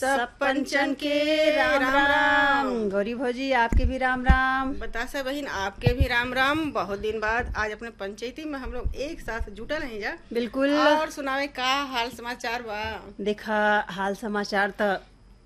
सब पंचन के राम राम गौरी भौजी आपके भी राम राम बतासा बहन आपके भी राम राम बहुत दिन बाद आज अपने पंचायती में हम लोग एक साथ जुटल हैं जा बिल्कुल और सुनावे का हाल समाचार बा देखा हाल समाचार त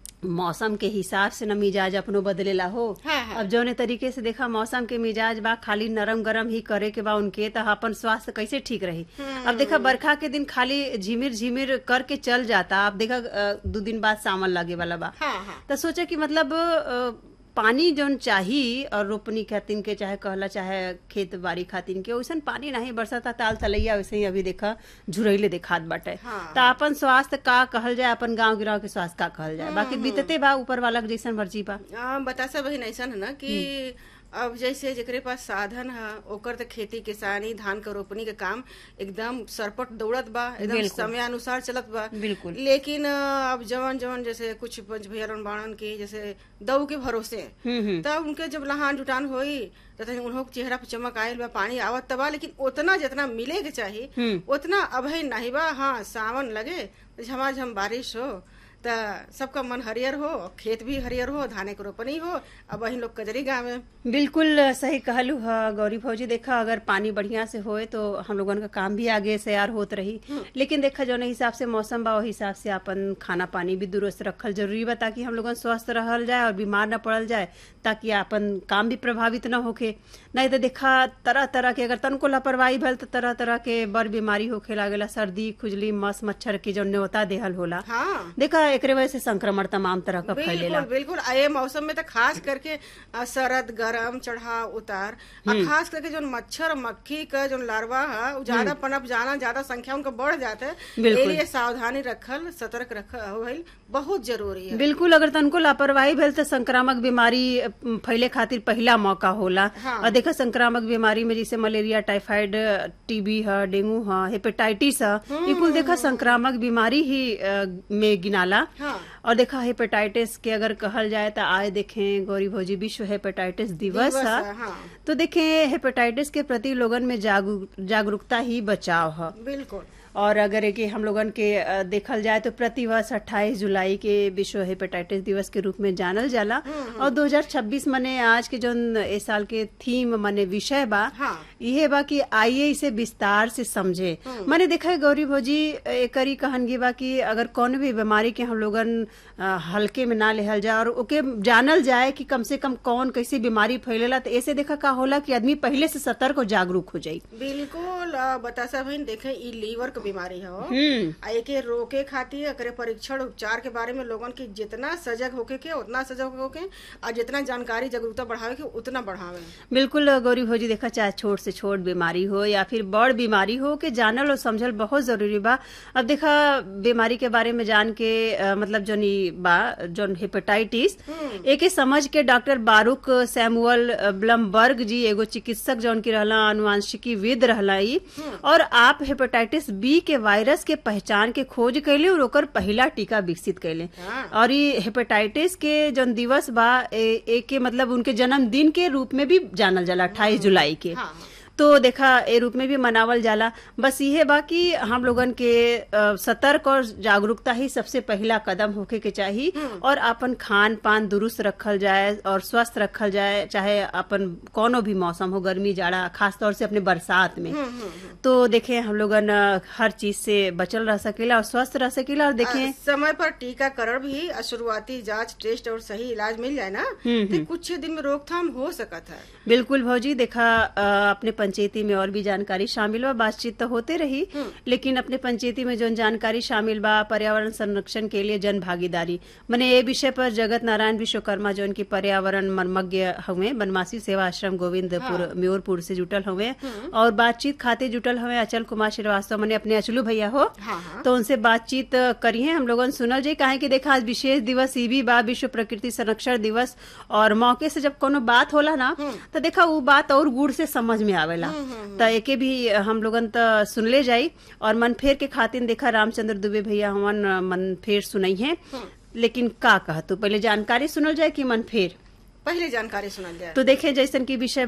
मौसम के हिसाब से न मिजाज अपनो बदलेला हो हाँ, हाँ। अब जौने तरीके से देखा मौसम के मिजाज बा खाली नरम गरम ही करे के बा उनके त अपन स्वास्थ्य कैसे ठीक रही अब देखा बरखा के दिन खाली झिमिर झिमिर करके चल जाता अब देखा अ, दो दिन बाद सावन लागे वाला बा हाँ हाँ तो सोचे कि मतलब अ, पानी जौन चाही और रोपनी खातिन के चाहे कहला चाहे खेत बाड़ी खातिन के वैसन पानी नहीं बरसता ताल तलैया वैसे ही अभी देखा झुरैले देखात बाटे हाँ। तो अपन स्वास्थ्य का कहल जाए अपन गांव गिराव के स्वास्थ्य का कहल जाए बाकी बीतते बा ऊपर वाला के जैसन मर्जी बा आ, बतासा बहन ऐसा है ना कि अब जैसे जेकरे पास साधन है ओकर तो खेती किसानी धान के रोपनी के काम एकदम सरपट दौड़त बा एकदम बिल्कुल। समय अनुसार चलत बा बिल्कुल लेकिन अ, अब जवन जवन जैसे कुछ पंच भैया बाणन के जैसे दऊ के भरोसे हम्म हम्म तब उनके जब लहान जुटान होई तो तनी उन्हों के चेहरा पर चमक आयल बा पानी आवत त बा लेकिन उतना जितना मिले के चाहिए हम्म। उतना अभी नहीं बा हाँ सावन लगे तो झमाझम बारिश हो त सबका मन हरियर हो खेत भी हरियर हो धाने के रोपनी हो अब वही लोग कजरी गाँव में बिल्कुल सही कहलू ह गौरी भौजी देखा अगर पानी बढ़िया से होए तो हम लोगन का काम भी आगे से यार होत रही लेकिन देखा जौन हिसाब से मौसम बा वही हिसाब से अपन खाना पानी भी दुरुस्त रखल जरूरी बा ताकि हम लोगन स्वस्थ रहल जाए और बीमार न पड़ल जाए ताकि अपन काम भी प्रभावित न होखे नहीं तो देखा तरह तरह के अगर तनको लापरवाही भल तो तरह तरह के बड़ बीमारी होखे लागेला सर्दी खुजली मस मच्छर के जो न्योता देहल होला हाँ देखा एकरे वजह से संक्रमण तमाम तरह का फैलेला बिल्कुल बिल्कुल आ ये मौसम में तो खास करके अ, सरद गरम चढ़ाव उतार और खास करके जो मच्छर मक्खी का जो लार्वा है वो ज्यादा पनप जाना ज्यादा संख्या उनका बढ़ जाता है बिल्कुल। ए लिए सावधानी रखल सतर्क रखल होइल बहुत जरूरी है बिल्कुल अगर तनको लापरवाही भेल तो संक्रामक बीमारी अम, फैले खातिर पहला मौका होला हाँ। और देखा संक्रामक बीमारी में जैसे मलेरिया टाइफाइड टीबी है डेंगू है हेपेटाइटिस है ये कुल देखा संक्रामक बीमारी ही अ, में गिनाला हाँ और देखा हेपेटाइटिस के अगर कहल जाए तो आए देखें गौरी भौजी विश्व हेपेटाइटिस दिवस दिवस है है, हाँ। तो देखें हेपेटाइटिस के प्रति लोगन में जागरू- जागरूकता ही बचाव है बिल्कुल और अगर है कि हम लोगन के अ, देखल जाए तो प्रतिवर्ष 28 जुलाई के विश्व हेपेटाइटिस दिवस के रूप में जानल जाला और 2026 मने आज के जो इस साल के थीम मने विषय बा हाँ। इहे बा कि आइए इसे विस्तार से समझे मैंने देखा है गौरी भौजी एकरी कहनगी बा कि अगर कौन भी बीमारी के हम लोगन अ, हल्के में ना लेहल जाए और ओके जानल जाए कि कम से कम कौन कैसी बीमारी फैलेला तो ऐसे देखा का होला कि आदमी पहले से सतर्क और जागरूक हो जाई बिल्कुल अ, बतासा बहन देखे ई लीवर के बीमारी है हम्म आ एके रोके खातिर एकरे परीक्षण उपचार के बारे में लोगन की जितना सजग होके के उतना सजग होके और जितना जानकारी जागरूकता बढ़ावे के उतना बढ़ावे बिल्कुल गौरी भौजी देखा चाहे छोट से छोट बीमारी हो या फिर बड़ बीमारी हो के जानल और समझल बहुत जरूरी बा अब देखा बीमारी के बारे में जान के अ, मतलब जोन ई बा जोन हेपेटाइटिस एके समझ के डॉक्टर बारूक सैमुअल ब्लमबर्ग जी एगो चिकित्सक जौन की रहला अनुवांशिकी विद रहला ई और आप हेपेटाइटिस बी के वायरस के पहचान के खोज कैले और ओकर पहला टीका विकसित कैले हाँ। और ये हेपेटाइटिस के जौन दिवस बा ए, एके मतलब उनके जन्मदिन के रूप में भी जानल जाला अट्ठाईस जुलाई के हाँ तो देखा ए रूप में भी मनावल जाला बस इहे बा कि हम लोगन के अ, सतर्क और जागरूकता ही सबसे पहला कदम होके के चाही और अपन खान पान दुरुस्त रखल जाए और स्वस्थ रखल जाए चाहे अपन कोनो भी मौसम हो गर्मी जाड़ा खास तौर से अपने बरसात में तो देखें हम लोगन अ, हर चीज से बचल रह सकेला और स्वस्थ रह सकेला और देखें आ, समय पर टीकाकरण भी आ, शुरुआती जांच टेस्ट और सही इलाज मिल जाए ना तो कुछ दिन में रोकथाम हो सकत है बिल्कुल भौजी देखा अ, अपने पंचायती में और भी जानकारी शामिल बा बातचीत तो होते रही लेकिन अपने पंचायती में जो जानकारी शामिल बा पर्यावरण संरक्षण के लिए जन भागीदारी मने ये विषय पर जगत नारायण विश्वकर्मा जो की पर्यावरण मर्मज्ञ हुए बनवासी सेवा आश्रम गोविंदपुर म्योरपुर से जुटल हुए और बातचीत खाते जुटल हुए अचल कुमार श्रीवास्तव मने अपने अचलू भैया हो हाँ हाँ तो उनसे बातचीत करी है हम लोगन सुनल जाए काहे कि देखा आज विशेष दिवस ई भी बा विश्व प्रकृति संरक्षण दिवस और मौके से जब कोनो बात होला ना तो देखा वो बात और गुड़ से समझ में आवेला तो एके भी हम लोगन तो सुनले जाई और मन फेर के खातिन देखा रामचंद्र दुबे भैया हमन मन फेर सुनई है लेकिन का कह तू पहले जानकारी सुनल जाए कि मन फेर पहले जानकारी सुनल जाए तो देखे जैसन की विषय